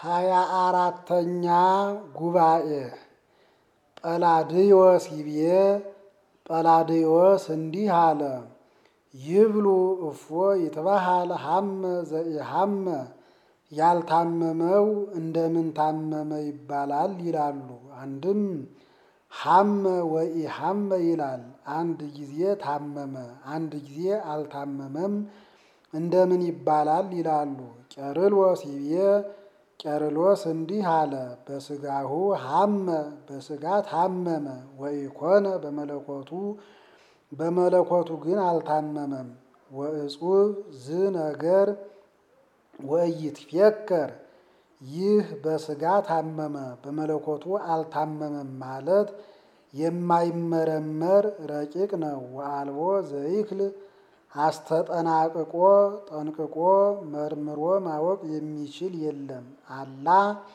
ሃያ አራተኛ ጉባኤ ጰላድዮስ ይቤ ጰላድዮስ እንዲህ አለ። ይብሉ እፎ ይትበሃል ሀመ ዘኢሀመ ያልታመመው እንደምን ታመመ ይባላል ይላሉ። አንድም ሀመ ወኢሀመ ይላል። አንድ ጊዜ ታመመ፣ አንድ ጊዜ አልታመመም እንደምን ይባላል ይላሉ። ቄርሎስ ይቤ ቄርሎስ እንዲህ አለ። በስጋሁ ሀመ በስጋ ታመመ ወኢኮነ በመለኮቱ በመለኮቱ ግን አልታመመም። ወእጹብ ዝ ነገር ወኢይትፌከር ይህ በስጋ ታመመ በመለኮቱ አልታመመም ማለት የማይመረመር ረቂቅ ነው። ወአልቦ ዘይክል አስተጠናቅቆ ጠንቅቆ መርምሮ ማወቅ የሚችል የለም። አላ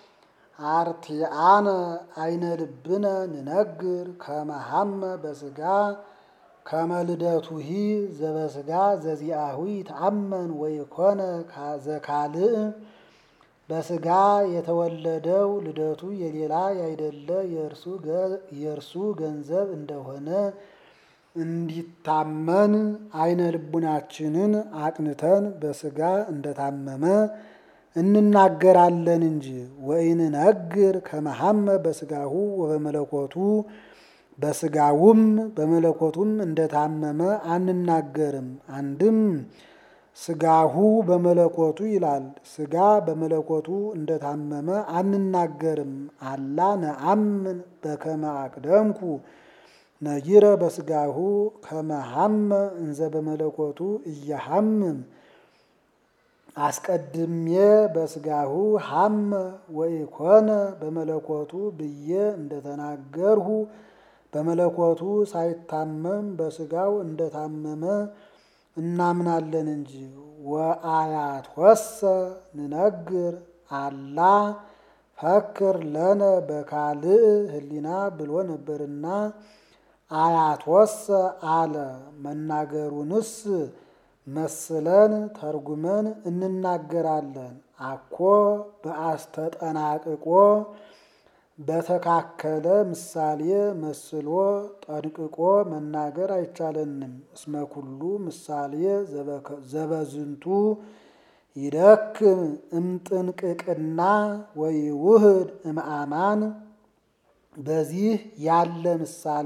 አርቲአነ አይነ ልብነ ንነግር ከመሀመ በስጋ ከመልደቱሂ ዘበስጋ ዘዚአሁ ይትአመን ወይኮነ ዘካልእ በስጋ የተወለደው ልደቱ የሌላ ያይደለ የእርሱ ገንዘብ እንደሆነ እንዲታመን አይነ ልቡናችንን አቅንተን በስጋ እንደታመመ እንናገራለን እንጂ ወኢንነግር ከመሀመ በስጋሁ ወበመለኮቱ በስጋውም በመለኮቱም እንደታመመ አንናገርም። አንድም ስጋሁ በመለኮቱ ይላል። ስጋ በመለኮቱ እንደታመመ አንናገርም። አላ ነአምን በከመ አቅደምኩ ነጊረ በስጋሁ ከመሀመ እንዘ በመለኮቱ እየሀምም አስቀድሜ በስጋሁ ሀመ ወኢኮነ በመለኮቱ ብዬ እንደተናገርሁ በመለኮቱ ሳይታመም በስጋው እንደታመመ እናምናለን እንጂ። ወአያት ወሰ ንነግር አላ ፈክር ለነ በካልእ ህሊና ብሎ ነበርና አያት ወሰ አለ። መናገሩንስ መስለን ተርጉመን እንናገራለን። አኮ በአስተጠናቅቆ በተካከለ ምሳሌ መስሎ ጠንቅቆ መናገር አይቻለንም። እስመ ኩሉ ምሳሌ ዘበዝንቱ ይደክም እምጥንቅቅና ወይውህድ እምአማን በዚህ ያለ ምሳሌ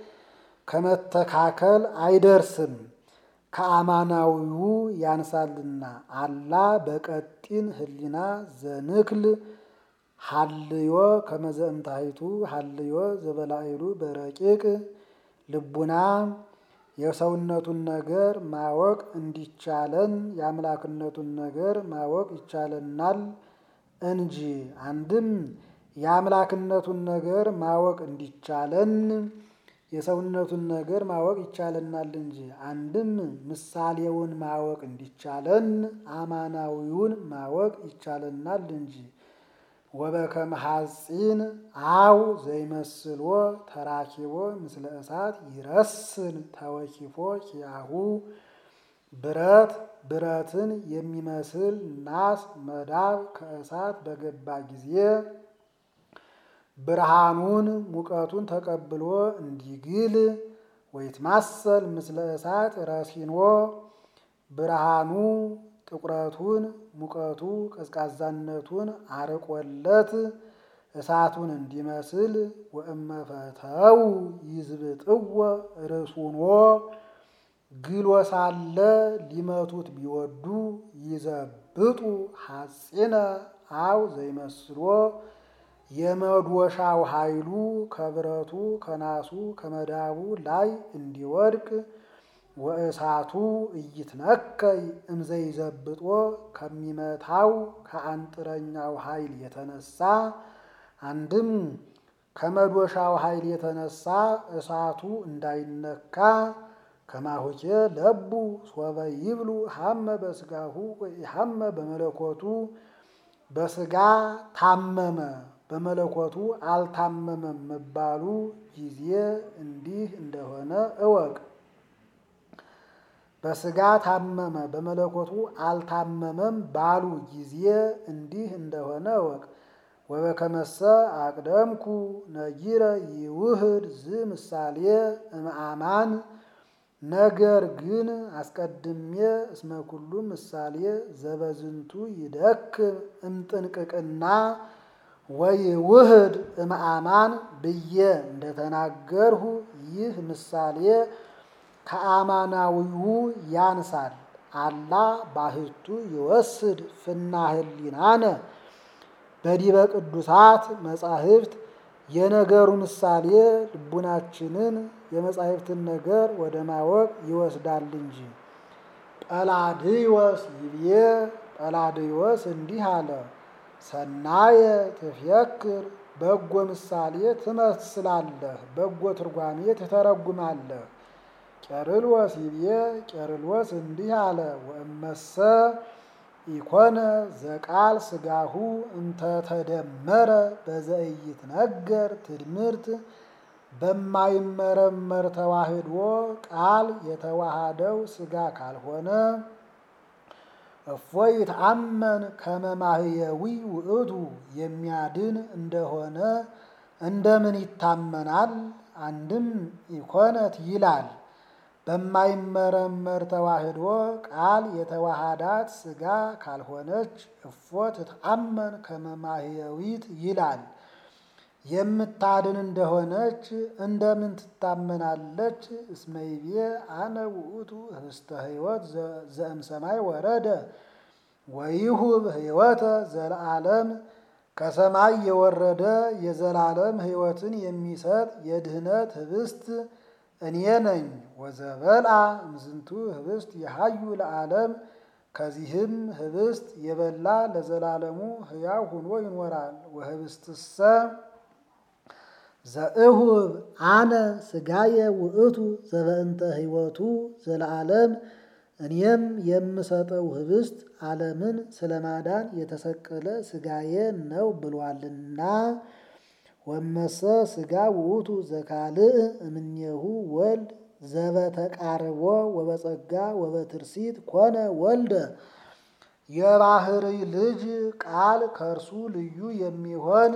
ከመተካከል አይደርስም ከአማናዊው ያንሳልና። አላ በቀጢን ህሊና ዘንክል ሀልዮ ከመዘእምታይቱ ሀልዮ ዘበላይሉ በረቂቅ ልቡና የሰውነቱን ነገር ማወቅ እንዲቻለን የአምላክነቱን ነገር ማወቅ ይቻለናል እንጂ። አንድም የአምላክነቱን ነገር ማወቅ እንዲቻለን የሰውነቱን ነገር ማወቅ ይቻለናል እንጂ። አንድም ምሳሌውን ማወቅ እንዲቻለን አማናዊውን ማወቅ ይቻለናል እንጂ። ወበከመ ሐጺን አው ዘይመስሎ ተራኪቦ ምስለ እሳት ይረስን ተወኪፎ ኪያሁ ብረት ብረትን የሚመስል ናስ መዳብ ከእሳት በገባ ጊዜ ብርሃኑን ሙቀቱን ተቀብሎ እንዲግል ወይትማሰል ምስለ እሳት ረሲኖ ብርሃኑ ጥቁረቱን ሙቀቱ ቀዝቃዛነቱን አርቆለት እሳቱን እንዲመስል ወእመፈተው ይዝብጥዎ ርሱኖ ግሎ ሳለ ሊመቱት ቢወዱ ይዘብጡ ሐጺነ አው ዘይመስሎ የመዶሻው ኃይሉ ከብረቱ ከናሱ ከመዳቡ ላይ እንዲወድቅ ወእሳቱ እይትነከይ እምዘይዘብጦ ከሚመታው ከአንጥረኛው ኃይል የተነሳ አንድም ከመዶሻው ኃይል የተነሳ እሳቱ እንዳይነካ ከማሁኬ ለቡ ሶበ ይብሉ ሀመ በስጋሁ ወኢሀመ በመለኮቱ በስጋ ታመመ በመለኮቱ አልታመመም መባሉ ጊዜ እንዲህ እንደሆነ እወቅ። በስጋ ታመመ በመለኮቱ አልታመመም ባሉ ጊዜ እንዲህ እንደሆነ እወቅ። ወበከመሰ አቅደምኩ ነጊረ ይውህድ ዝ ምሳሌ እምአማን ነገር ግን አስቀድሜ እስመ ኩሉ ምሳሌ ዘበዝንቱ ይደክም እምጥንቅቅና ወይ ውህድ እምአማን ብዬ እንደተናገርሁ ይህ ምሳሌ ከአማናዊው ያንሳል። አላ ባህቱ ይወስድ ፍና ህሊናነ በዲበ ቅዱሳት መጻሕፍት የነገሩ ምሳሌ ልቡናችንን የመጻሕፍትን ነገር ወደ ማወቅ ይወስዳል እንጂ። ጰላድዮስ ይብዬ ጰላድዮስ እንዲህ አለ፣ ሰናየ ትፍየክር በጎ ምሳሌ ትመስላለህ፣ በጎ ትርጓሜ ትተረጉማለህ። ቄርሎስ ይብዬ ቄርሎስ እንዲህ አለ፣ ወእመሰ ኢኮነ ዘቃል ስጋሁ እንተተደመረ በዘኢይትነገር ትድምርት በማይመረመር ተዋህዶ ቃል የተዋሃደው ስጋ ካልሆነ እፎይ ይትአመን ከመ ማህየዊ ውእቱ የሚያድን እንደሆነ እንደምን ይታመናል? አንድም ኢኮነት ይላል በማይመረመር ተዋህዶ ቃል የተዋሃዳት ስጋ ካልሆነች እፎ ትትአመን ከመ ማህየዊት ይላል። የምታድን እንደሆነች እንደምን ትታመናለች? እስመ ይቤ አነ ውእቱ ህብስተ ሕይወት ዘእምሰማይ ወረደ ወይሁብ ሕይወተ ዘለዓለም ከሰማይ የወረደ የዘላለም ሕይወትን የሚሰጥ የድህነት ህብስት እኔ ነኝ። ወዘበልአ እምዝንቱ ህብስት የሀዩ ለዓለም ከዚህም ህብስት የበላ ለዘላለሙ ሕያው ሆኖ ይኖራል። ወህብስትሰ ዘእሁብ አነ ስጋየ ውእቱ ዘበእንተ ሕይወቱ ዘለዓለም እኔም የምሰጠው ህብስት ዓለምን ስለማዳን የተሰቀለ ስጋዬ ነው ብሏልና። ወመሰ ስጋ ውእቱ ዘካልእ እምኔሁ ወልድ ዘበተቃርቦ ወበጸጋ ወበትርሲት ኮነ ወልደ የባህሪ ልጅ ቃል ከእርሱ ልዩ የሚሆን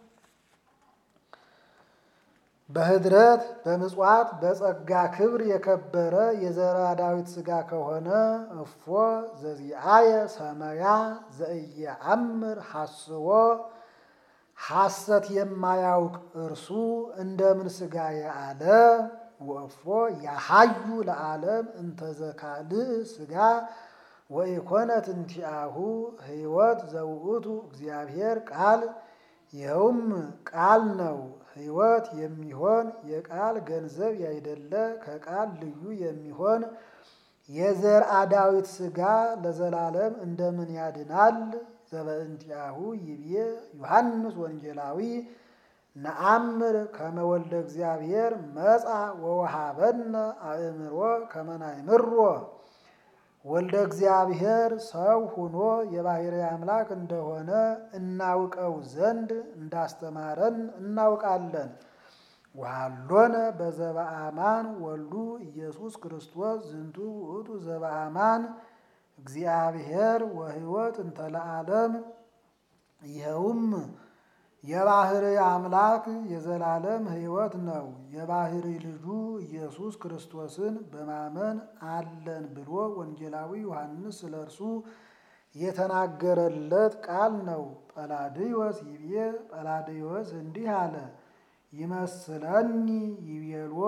በህድረት በምጽዋት በጸጋ ክብር የከበረ የዘራ ዳዊት ስጋ ከሆነ እፎ ዘዚአየ ሰመያ ዘእየአምር ሐስቦ ሐሰት የማያውቅ እርሱ እንደምን ስጋዬ አለ። ወእፎ ያሃዩ ለዓለም እንተዘካልእ ስጋ ወኢኮነት እንቲአሁ ሕይወት ዘውእቱ እግዚአብሔር ቃል ይኸውም ቃል ነው። ሕይወት የሚሆን የቃል ገንዘብ ያይደለ ከቃል ልዩ የሚሆን የዘርአ ዳዊት ስጋ ለዘላለም እንደምን ያድናል? ዘበእንቲአሁ ይብዬ ዮሐንስ ወንጌላዊ ነአምር ከመ ወልደ እግዚአብሔር መጻ ወወሃበነ አእምሮ ከመ ናእምሮ ወልደ እግዚአብሔር ሰው ሆኖ የባሕርይ አምላክ እንደሆነ እናውቀው ዘንድ እንዳስተማረን እናውቃለን። ወሃሎነ በዘበአማን ወልዱ ኢየሱስ ክርስቶስ ዝንቱ ውእቱ ዘበአማን እግዚአብሔር ወሕይወት እንተ ለዓለም ይኸውም የባሕርይ አምላክ የዘላለም ሕይወት ነው። የባሕርይ ልጁ ኢየሱስ ክርስቶስን በማመን አለን ብሎ ወንጌላዊ ዮሐንስ ስለ እርሱ የተናገረለት ቃል ነው። ጰላድዮስ ይብዬ ጰላድዮስ እንዲህ አለ፣ ይመስለኒ ይቤሎ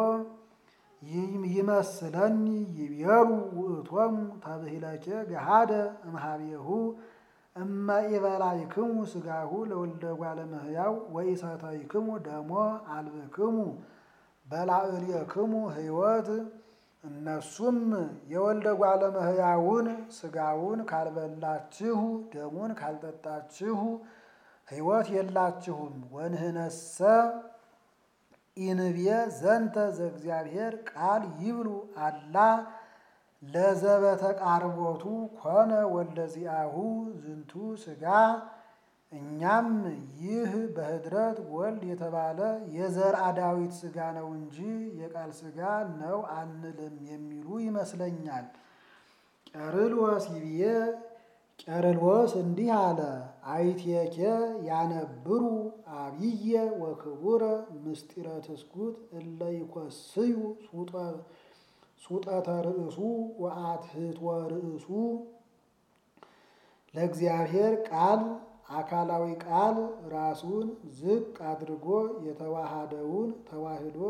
ይመስለኒ ይቤሉ ውእቶሙ ተብሂለኬ ገሃደ እምኀቤሁ እመ ኢበላይክሙ ሥጋሁ ለወልደ እጓለ እመሕያው ወኢሰተይክሙ ደሞ አልብክሙ በላዕሌክሙ ሕይወት። እነሱም የወልደ እጓለ እመሕያውን ሥጋውን ካልበላችሁ ደሙን ካልጠጣችሁ ሕይወት የላችሁም። ወንህነሰ ኢንብየ ዘንተ ዘእግዚአብሔር ቃል ይብሉ አላ ለዘበተቃርቦቱ ኮነ ወልደ ዚአሁ ዝንቱ ሥጋ። እኛም ይህ በህድረት ወልድ የተባለ የዘርአ ዳዊት ሥጋ ነው እንጂ የቃል ሥጋ ነው አንልም የሚሉ ይመስለኛል። ቄርሎስ ይብዬ ቄርሎስ እንዲህ አለ። አይቴኬ ያነብሩ አብየ ወክቡረ ምስጢረ ትስኩት እለ ይኮስዩ ሱጠተ ርእሱ ወአትህቶ ርእሱ ለእግዚአብሔር ቃል አካላዊ ቃል ራሱን ዝቅ አድርጎ የተዋሃደውን ተዋህዶ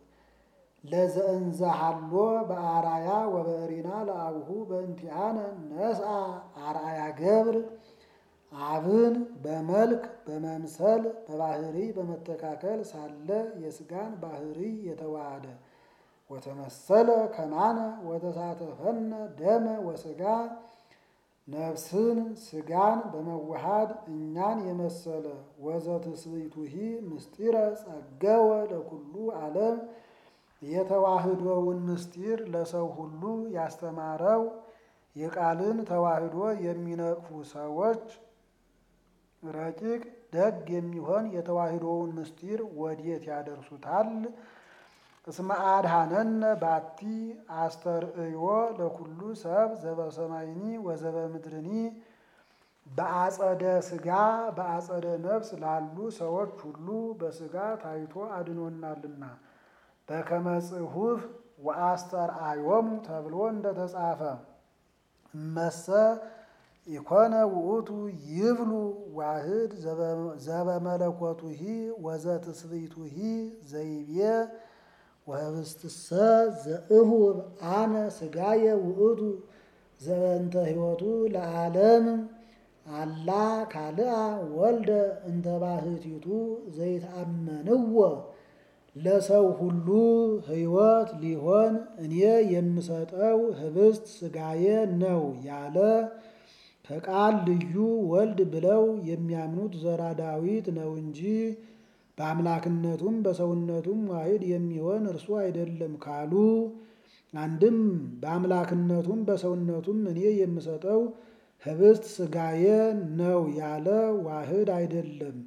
ለዘእንዘሃሎ በአራያ ወበእሪና ለአብሁ በእንቲአነ ነስአ አርአያ ገብር አብን በመልክ በመምሰል በባህሪ በመተካከል ሳለ የስጋን ባህሪ የተዋሃደ ወተመሰለ ከማነ ወተሳተፈነ ደመ ወስጋ ነፍስን ስጋን በመዋሃድ እኛን የመሰለ ወዘትስብእቱሂ ምስጢረ ጸገወ ለኩሉ ዓለም የተዋህዶውን ምስጢር ለሰው ሁሉ ያስተማረው የቃልን ተዋህዶ የሚነቅፉ ሰዎች ረቂቅ ደግ የሚሆን የተዋህዶውን ምስጢር ወዴት ያደርሱታል? እስመ አድኀነነ ባቲ አስተርእዮ ለኩሉ ሰብ ዘበሰማይኒ ወዘበ ምድርኒ በአጸደ ስጋ በአጸደ ነፍስ ላሉ ሰዎች ሁሉ በስጋ ታይቶ አድኖናልና በከመ ጽሑፍ ወአስተርአዮሙ ተብሎ እንደተጻፈ እመሰ ኢኮነ ውእቱ ይብሉ ዋህድ ዘበመለኮቱሂ ወዘትስብእቱሂ ዘይቤ ወህብስትሰ ዘእሁብ አነ ስጋየ ውእቱ ዘበንተ ሕይወቱ ለዓለም አላ ካልአ ወልደ እንተ ባሕቲቱ ዘይትአመንዎ ለሰው ሁሉ ሕይወት ሊሆን እኔ የምሰጠው ህብስት ስጋዬ ነው ያለ ከቃል ልዩ ወልድ ብለው የሚያምኑት ዘራ ዳዊት ነው እንጂ በአምላክነቱም በሰውነቱም ዋሕድ የሚሆን እርሱ አይደለም ካሉ፣ አንድም በአምላክነቱም በሰውነቱም እኔ የምሰጠው ህብስት ስጋዬ ነው ያለ ዋሕድ አይደለም።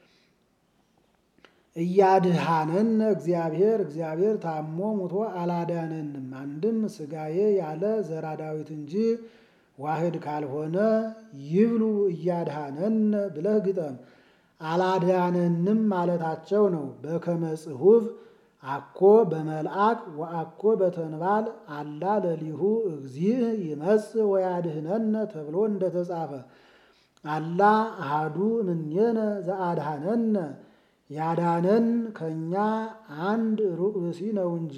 እያድኀነነ እግዚአብሔር እግዚአብሔር ታሞ ሙቶ አላዳነንም። አንድም ስጋዬ ያለ ዘራ ዳዊት እንጂ ዋሕድ ካልሆነ ይብሉ እያድኀነነ ብለህ ግጠም። አላዳነንም ማለታቸው ነው። በከመ ጽሑፍ አኮ በመልአክ ወአኮ በተንባል አላ ለሊሁ እግዚእ ይመጽእ ወያድኅነነ ተብሎ እንደተጻፈ አላ አሃዱ እምኔነ ዘአድኀነነ ያዳነን ከእኛ አንድ ሩቅ ብእሲ ነው እንጂ።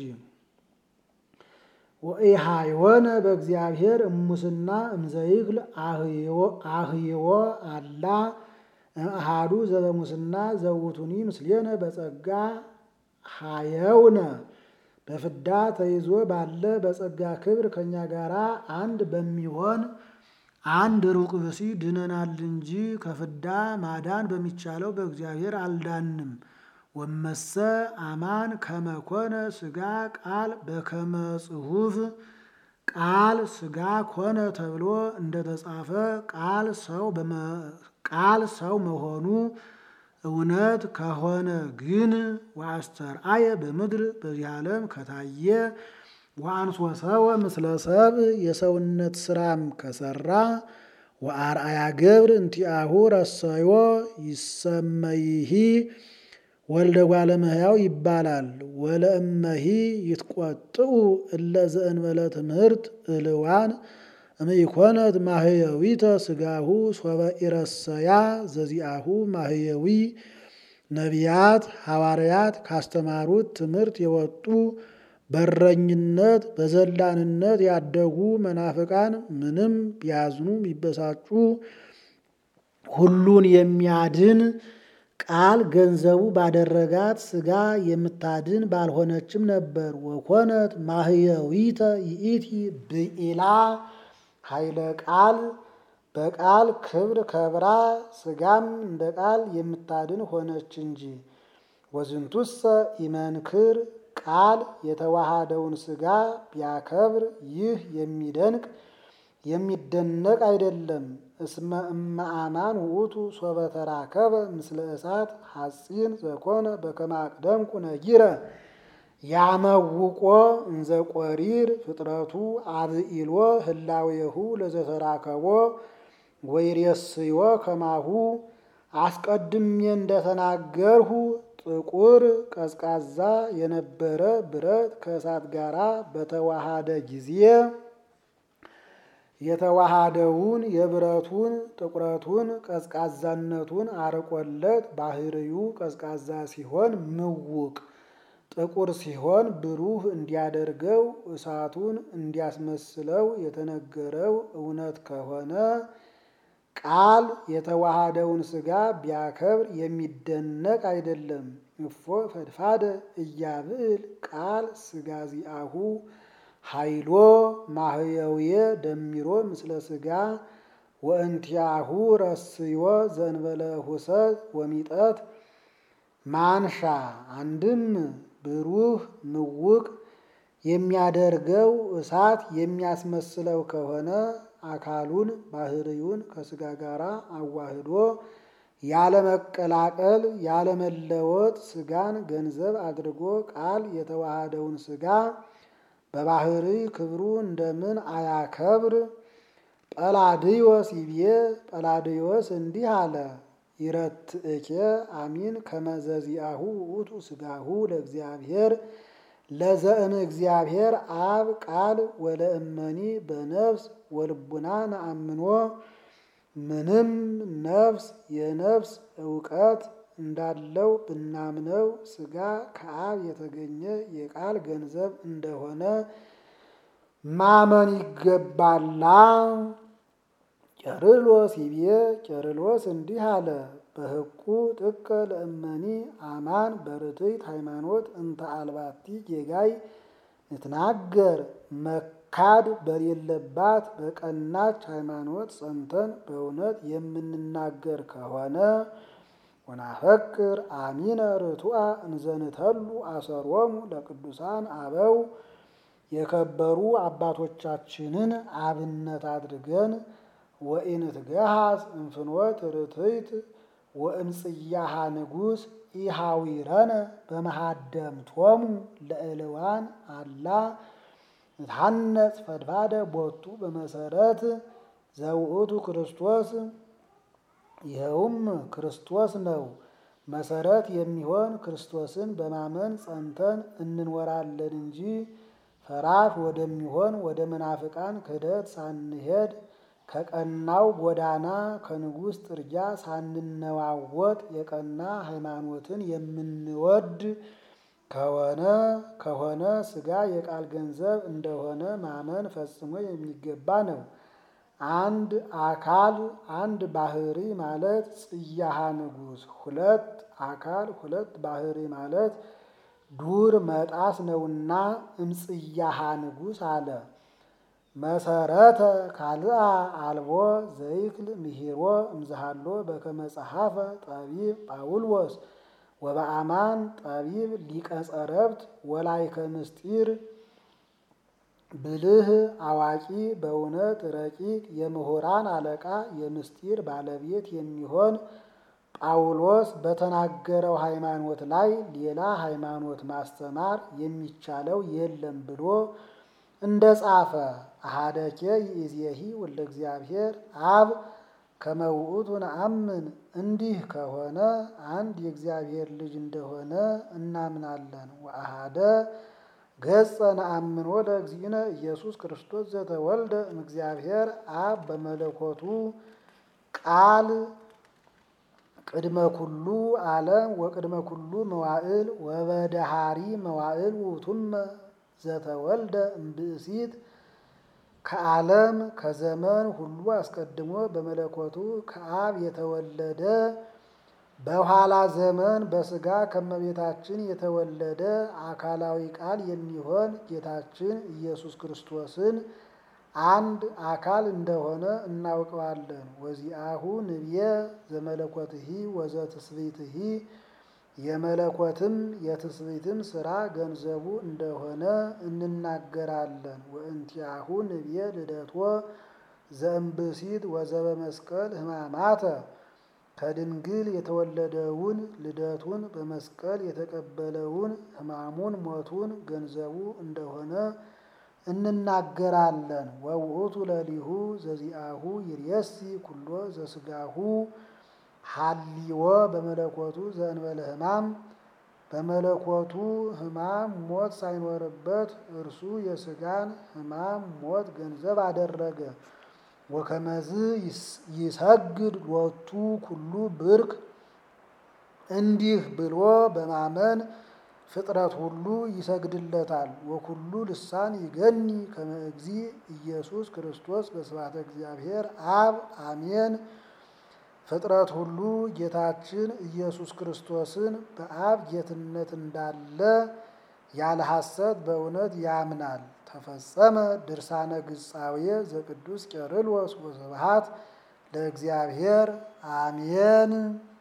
ወኢሃይወነ በእግዚአብሔር እሙስና እምዘይክል አህይዎ አላ አሃዱ ዘበሙስና ዘውቱኒ ምስሌነ በጸጋ ሃየውነ በፍዳ ተይዞ ባለ በጸጋ ክብር ከእኛ ጋር አንድ በሚሆን አንድ ሩቅ ብእሲ ድነናል እንጂ ከፍዳ ማዳን በሚቻለው በእግዚአብሔር አልዳንም። ወመሰ አማን ከመኮነ ስጋ ቃል በከመ ጽሑፍ ቃል ስጋ ኮነ ተብሎ እንደተጻፈ ቃል ሰው ቃል ሰው መሆኑ እውነት ከሆነ ግን ወአስተርአየ በምድር በዚህ ዓለም ከታየ ወአንሶ ሰወ ምስለ ሰብ የሰውነት ስራም ከሰራ ወአርአያ ገብር እንቲአሁ ረሰዮ ይሰመይሂ ወልደ እጓለ እመሕያው ይባላል። ወለእመሂ ይትቆጥኡ እለ ዘእንበለ ትምህርት እልዋን እምኢኮነት ማህየዊተ ስጋሁ ሶበ ኢረሰያ ዘዚአሁ ማህየዊ ነቢያት ሐዋርያት ካስተማሩት ትምህርት የወጡ በረኝነት በዘላንነት ያደጉ መናፍቃን ምንም ቢያዝኑ ቢበሳጩ ሁሉን የሚያድን ቃል ገንዘቡ ባደረጋት ስጋ የምታድን ባልሆነችም ነበር። ወኮነት ማህየዊተ ይእቲ ብኢላ ኃይለ ቃል በቃል ክብር ከብራ ስጋም እንደ ቃል የምታድን ሆነች እንጂ። ወዝንቱሰ ኢመንክር ቃል የተዋሃደውን ስጋ ቢያከብር ይህ የሚደንቅ የሚደነቅ አይደለም። እስመ እመ አማን ውእቱ ሶበ ተራከበ ምስለ እሳት ሐጺን ዘኮነ በከመ አቅደምኩ ነጊረ ያመውቆ እንዘ ቆሪር ፍጥረቱ አብኢሎ ህላዌሁ ለዘተራከቦ ወይሬስዮ ከማሁ አስቀድሜ እንደተናገርሁ ጥቁር ቀዝቃዛ የነበረ ብረት ከእሳት ጋር በተዋሃደ ጊዜ የተዋሃደውን የብረቱን ጥቁረቱን ቀዝቃዛነቱን አርቆለት ባህርዩ ቀዝቃዛ ሲሆን ምውቅ ጥቁር ሲሆን ብሩህ እንዲያደርገው እሳቱን እንዲያስመስለው የተነገረው እውነት ከሆነ ቃል የተዋሃደውን ሥጋ ቢያከብር የሚደነቅ አይደለም። እፎ ፈድፋደ እያብዕል ቃል ሥጋ ዚአሁ ኃይሎ ማህየውየ ደሚሮ ምስለ ሥጋ ወእንቲአሁ ረስዮ ዘንበለ ሁሰት ወሚጠት ማንሻ አንድም ብሩህ ምውቅ የሚያደርገው እሳት የሚያስመስለው ከሆነ አካሉን ባህርዩን ከሥጋ ጋር አዋህዶ ያለመቀላቀል ያለመለወጥ ሥጋን ገንዘብ አድርጎ ቃል የተዋሃደውን ሥጋ በባህሪ ክብሩ እንደምን አያከብር? ጰላድዮስ ይቤ ጰላድዮስ እንዲህ አለ። ይረትእኬ አሚን ከመዘዚአሁ ውእቱ ሥጋሁ ለእግዚአብሔር ለዘእም እግዚአብሔር አብ ቃል ወለእመኒ በነፍስ ወልቡና ነአምኖ ምንም ነፍስ የነፍስ እውቀት እንዳለው ብናምነው ሥጋ ከአብ የተገኘ የቃል ገንዘብ እንደሆነ ማመን ይገባላ። ቄርሎስ ይቤ ቄርሎስ እንዲህ አለ። በሕቁ ጥቀ ለእመኒ አማን በርትዕት ሃይማኖት እንተ አልባቲ ጌጋይ ንትናገር መካድ በሌለባት በቀናች ሃይማኖት ጸንተን በእውነት የምንናገር ከሆነ ወናፈቅር አሚነ ርቱዐ እንዘንተሉ አሰሮሙ ለቅዱሳን አበው የከበሩ አባቶቻችንን አብነት አድርገን ወኢንትገሃስ እንፍኖት ርትዕት ወእምጽያሃ ንጉሥ ኢሃዊረነ በመሃደምቶሙ ለእልዋን አላ ንትሐነጽ ፈድፋደ ቦቱ በመሰረት ዘውእቱ ክርስቶስ ይኸውም ክርስቶስ ነው። መሰረት የሚሆን ክርስቶስን በማመን ጸንተን እንኖራለን እንጂ ፈራሽ ወደሚሆን ወደ መናፍቃን ክህደት ሳንሄድ ከቀናው ጎዳና ከንጉሥ ጥርጊያ ሳንነዋወጥ የቀና ሃይማኖትን የምንወድ ከሆነ ከሆነ ሥጋ የቃል ገንዘብ እንደሆነ ማመን ፈጽሞ የሚገባ ነው። አንድ አካል አንድ ባህሪ ማለት ጽያሃ ንጉሥ፣ ሁለት አካል ሁለት ባህሪ ማለት ዱር መጣስ ነውና እምጽያሃ ንጉሥ አለ። መሰረተ ካልአ አልቦ ዘይክል ምሂሮ እምዝሃሎ በከመ ጸሐፈ ጠቢብ ጳውሎስ ወበአማን ጠቢብ ሊቀ ጸረብት ወላይከ ምስጢር ብልህ አዋቂ በእውነት ረቂቅ የምሁራን አለቃ የምስጢር ባለቤት የሚሆን ጳውሎስ በተናገረው ሃይማኖት ላይ ሌላ ሃይማኖት ማስተማር የሚቻለው የለም ብሎ እንደ ጻፈ አሃደኬ ይእዜሂ ወልደ እግዚአብሔር አብ ከመ ውእቱ ነአምን። እንዲህ ከሆነ አንድ የእግዚአብሔር ልጅ እንደሆነ እናምናለን። ወአሃደ ገጸ ነአምን ወደ እግዚእነ ኢየሱስ ክርስቶስ ዘተወልደ እምእግዚአብሔር አብ በመለኮቱ ቃል ቅድመ ኩሉ ዓለም ወቅድመ ኩሉ መዋዕል ወበደሃሪ መዋዕል ውእቱመ ዘተወልደ እምብእሲት ከዓለም ከዘመን ሁሉ አስቀድሞ በመለኮቱ ከአብ የተወለደ በኋላ ዘመን በሥጋ ከመቤታችን የተወለደ አካላዊ ቃል የሚሆን ጌታችን ኢየሱስ ክርስቶስን አንድ አካል እንደሆነ እናውቀዋለን። ወዚአሁ ንብየ ዘመለኮትሂ ወዘትስብእትሂ የመለኮትም የትስብእትም ሥራ ገንዘቡ እንደሆነ እንናገራለን። ወእንቲአሁ ንብየ ልደቶ ዘእምብእሲት ወዘበመስቀል ሕማማተ ከድንግል የተወለደውን ልደቱን በመስቀል የተቀበለውን ሕማሙን ሞቱን ገንዘቡ እንደሆነ እንናገራለን። ወውእቱ ለሊሁ ዘዚአሁ ይርየሲ ኩሎ ዘስጋሁ ሀሊዎ በመለኮቱ ዘእንበለ ሕማም በመለኮቱ ሕማም ሞት ሳይኖርበት እርሱ የሥጋን ሕማም ሞት ገንዘብ አደረገ። ወከመዝ ይሰግድ ሎቱ ኩሉ ብርክ እንዲህ ብሎ በማመን ፍጥረት ሁሉ ይሰግድለታል። ወኩሉ ልሳን ይገኒ ከመ እግዚእ ኢየሱስ ክርስቶስ በስብሐተ እግዚአብሔር አብ አሜን። ፍጥረት ሁሉ ጌታችን ኢየሱስ ክርስቶስን በአብ ጌትነት እንዳለ ያለ ሐሰት በእውነት ያምናል። ተፈጸመ ድርሳነ ግጻዌ ዘቅዱስ ቄርሎስ ወስብሐት ለእግዚአብሔር አሜን።